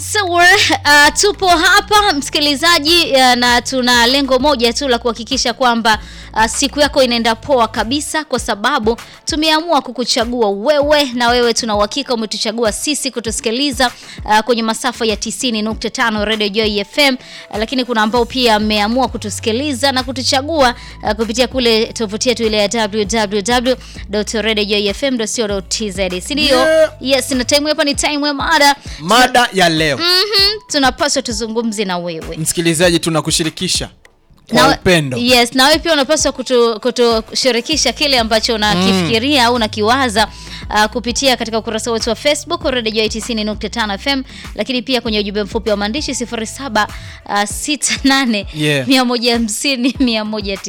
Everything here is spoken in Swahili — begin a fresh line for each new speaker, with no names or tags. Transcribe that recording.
So, uh, tupo hapa msikilizaji, uh, na tuna lengo moja tu la kuhakikisha kwamba uh, siku yako inaenda poa kabisa, kwa sababu tumeamua kukuchagua wewe, na wewe tuna uhakika umetuchagua sisi kutusikiliza uh, kwenye masafa ya 90.5 Radio Joy FM, uh, lakini kuna ambao pia ameamua kutusikiliza na kutuchagua uh, kupitia kule tovuti yetu ile ya www.radiojoyfm.co.tz, si ndio?
Yeah.
Yes, na time hapa ni time ya mada
Mada ya leo
Mhm, tunapaswa tuzungumze na wewe
msikilizaji, tunakushirikisha kwa
na,
upendo.
Yes, na wewe pia unapaswa kutu- kutushirikisha kile ambacho unakifikiria au unakiwaza uh, kupitia katika ukurasa wetu wa Facebook Radio Joy 90.5 FM, lakini pia kwenye ujumbe mfupi wa maandishi 0768
Yeah.
150 190